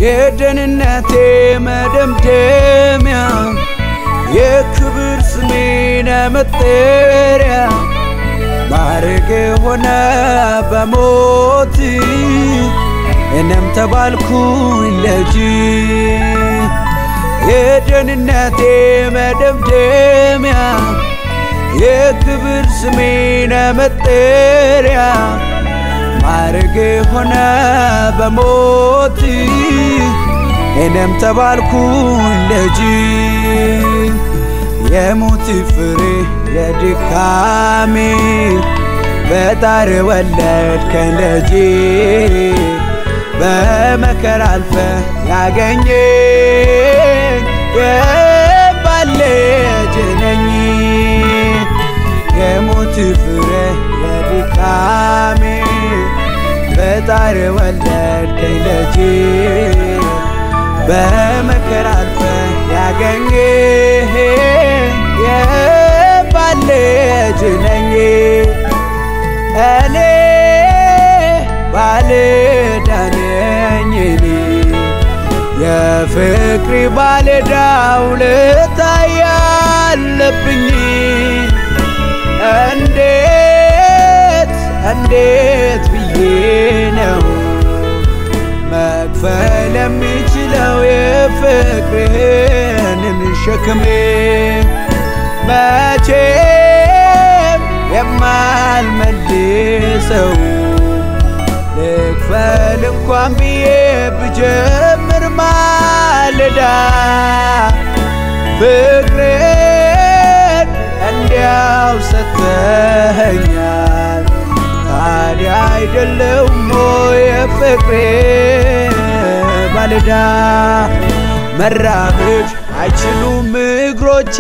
የደህንነቴ መደምደሚያ የክብር ስሜነ መጠሪያ ማዕረግ ሆነ በሞት እኔም ተባልኩኝ ልጅ የደህንነቴ መደምደሚያ የክብር ስሜነ መጠሪያ ማዕረግ ሆነ በሞት እኔም ተባልኩኝ ልጅ የሞት ፍሬ የድካሜ በጣር ወለድከኝ ልጅ በመከራ አልፈ ያገኘ የባል ልጅ ነኝ የሞት ፍሬ የድካሜ በጣር ወለድከኝ ልጅ በመከራ አልፈ ያገኘ የባል ልጅ ነኝ እኔ ባለዕዳ ነኝ እኔ የፍቅሪ ባለዕዳ ውለታ ያለብኝ እንዴት እንዴት ብዬ ነው መክፈል የሚችለው የፍቅርህንን ሸክሜ መቼም የማልመልሰው ልክፈል እንኳን ብዬ ብጀምር ማለዳ ፍቅርን እንዲያው ሰተኸኛል። ታዲያ አይደለውም የፍቅሬ ባለዳ መራመድ አይችሉም እግሮቼ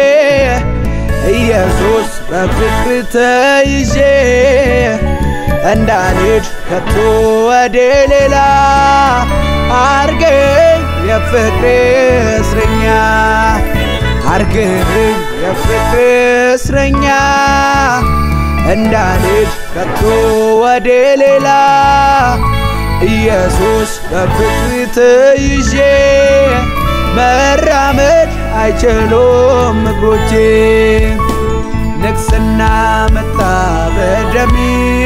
ኢየሱስ በፍቅር ተይዤ እንዳልሄድ ከቶ ወደ ሌላ አርገኝ የፍቅር እስረኛ አርገኝ የፍቅር እስረኛ እንዳልሄድ ከቶ ወደ ሌላ ኢየሱስ በፍቅር ተይዤ መራመድ አይችሉም እግሮቼ ንግስና መጣ በደሜ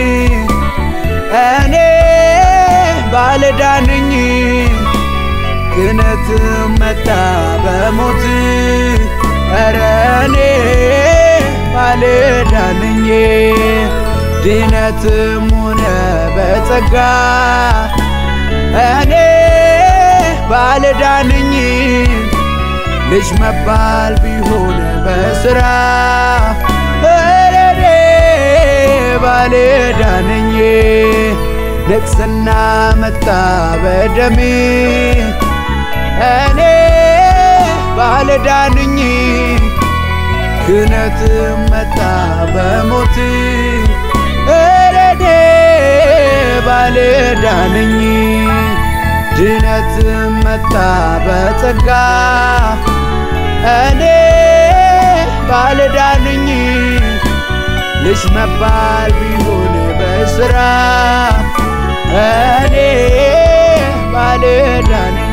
እኔ ባለዕዳ ነኝ ክህነት መጣ በሞት ኧረ እኔ ባለዕዳ ነኝ ድነትም ሆነ በጸጋ እኔ ባለዕዳ ነኝ ልጅ መባል ቢሆን በስራ ኧረ እኔ ባለዕዳ ነኝ ንግስና መጣ በደሜ እኔ ባለዕዳ ነኝ ክህነት መጣ በሞት ኧረ እኔ ባለዕዳ ነኝ ድነት መጣ በጸጋ እኔ ባለዕዳ ነኝ ልጅ መባል ቢሆን በስራ እኔ ባለዕዳ ነኝ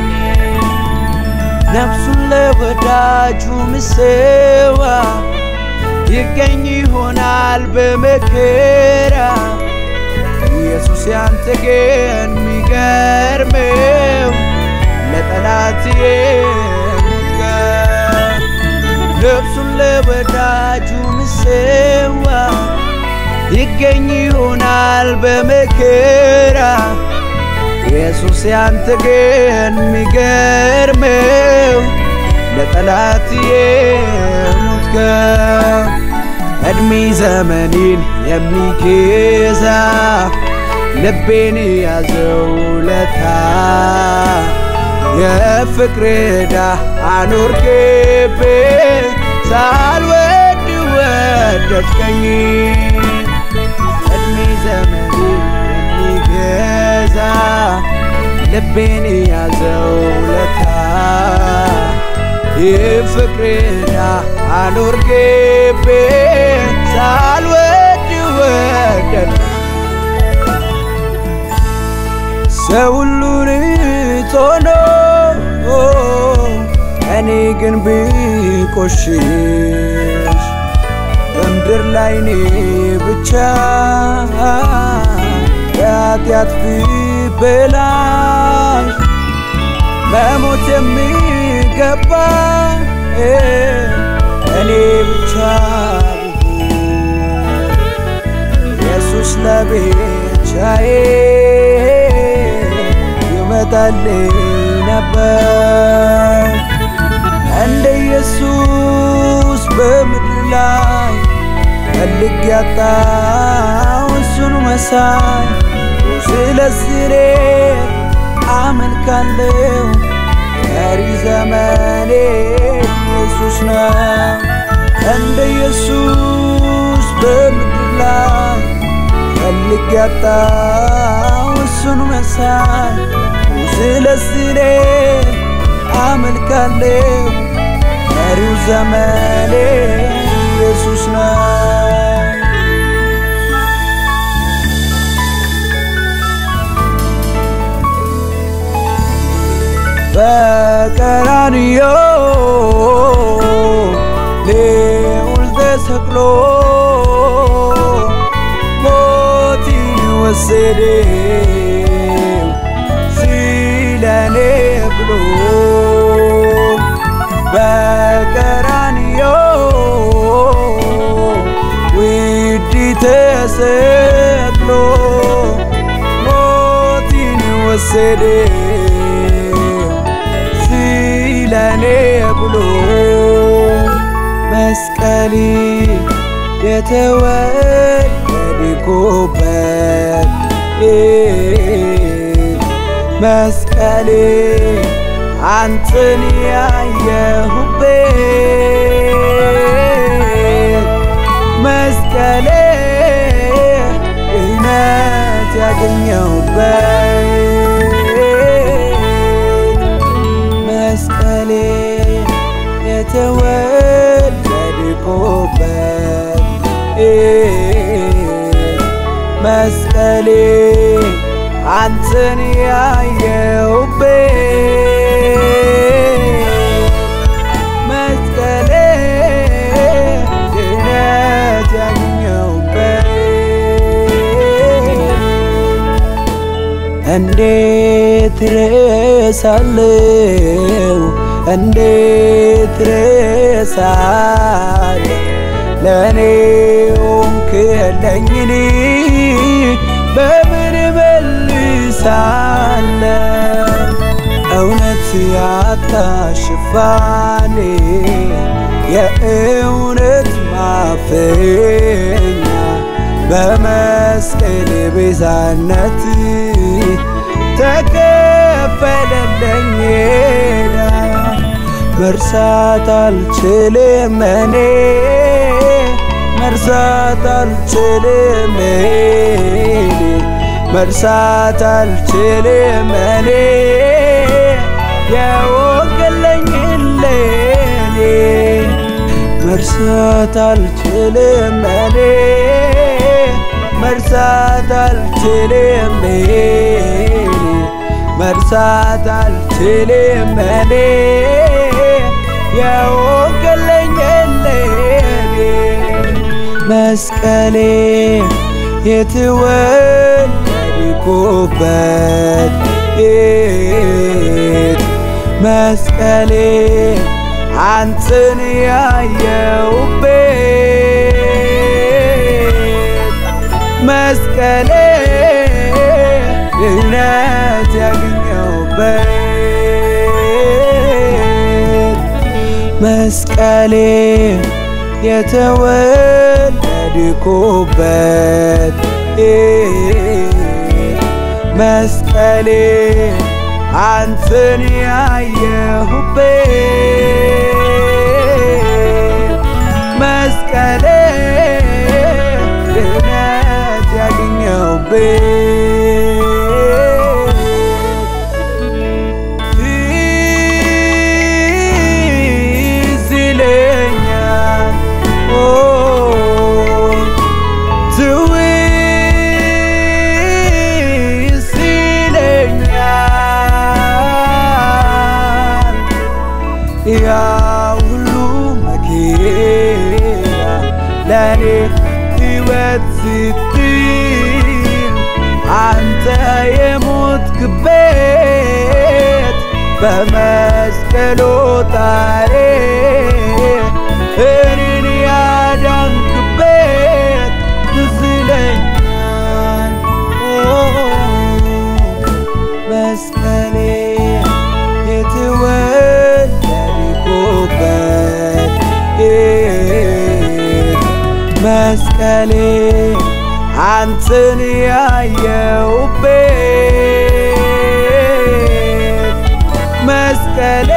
ነፍሱን ለወዳጁ ምሰዋ ይገኝ ይሆናል በመከራ ኢየሱስ ያንተ ግን ሚገርመው ለጠላት የሞትከው ነፍሱን ለወዳጁ ምሰዋ ይገኝ ይሆናል በመከራ ኢየሱስ ያንተ ግን ሚገርመው ለጠላት የሞትከው እድሜ ዘመኔን የሚገዛ ልቤን ያዘው ለታ የፍቅር ዕዳ አኖርክብኝ ሳልወድ ወደድከኝ እድሜ ዘመኔን የሚገዛ ልቤን ያዘው ለታ የፍቅር ዕዳ አኖርክብኝ ሳልወድ ወደድከኝ ሰው ሁሉ መድኃኒት ሆኖ እኔ ግን ብቆሽሽ በምድር ላይ እኔ ብቻ የኃጢአት ብበላሽ መሞት የሚገባ እኔ ብቻ ኢየሱስ ለብቻዬ ይመጣልኝ ነበር እንደ ኢየሱስ በምድር ላይ ፈልግ ያጣው እሱን መሳይ ስለዚህ እኔ አመልካለሁ ቀሪ ዘመኔ ኢየሱስ ነው እንደ ኢየሱስ በምድር ላይ ፈልግ ያጣው እሱን መሳይ ስለዚህ እኔ አመልካለሁ ቀሪው ዘመኔ ኢየሱስ ነው በቀራንዮ ልዑል ተሰቅሎ ሞትን ወሰደው ስለኔ ብሎ በቀራንዮ ውድ ተሰቅሎ ሞትን ወሰደው ስለኔ ብሎ መስቀል የተወደድኩበት መስቀል አንተን ያየሁበት መስቀሌ እውነት ያገኘሁበት መስቀሌ የተወለድኩበት መስቀሌ አንተን ያየሁበት መስቀሌ ድነት ያገኘሁበት እንዴት ረሳለው እንዴት ረሳለ ለእኔ ሆንክለኝን በምን መልሳለ እውነት ያጣ ሽፋኔ የእውነት ማፈኛ በመስቀል ቤዛነት ተከፈለለኝ ሄዳ መርሳት አልችልም እኔ መርሳት አልችልም እኔ መርሳት አልችልም እኔ የወገለኝ ለኔ መርሳት አልችልም እኔ መርሳት አልችልም እኔ መርሳት አልችልም እኔ የወገለኝ ለኔ መስቀሌ የተወለድኩበት መስቀሌ አንተን ያየሁበት መስቀሌ ድነት ያገኘሁበት መስቀሌ የተወለድኩበት መስቀሌ አንተን ያየሁበት መስቀሌ ድነት ያገኘሁበት ትዝ ይለኛል ኦ ትውስ ይለኛል ለኔ ሕይወት ስትል አንተ የሞትክበት በመስቀሉ ጣሬ እኔን ያዳንክበት ትዝ ይለኛል መስቀሌ የተወለድኩበት መስቀሌ አንተን ያየውበት መስቀሌ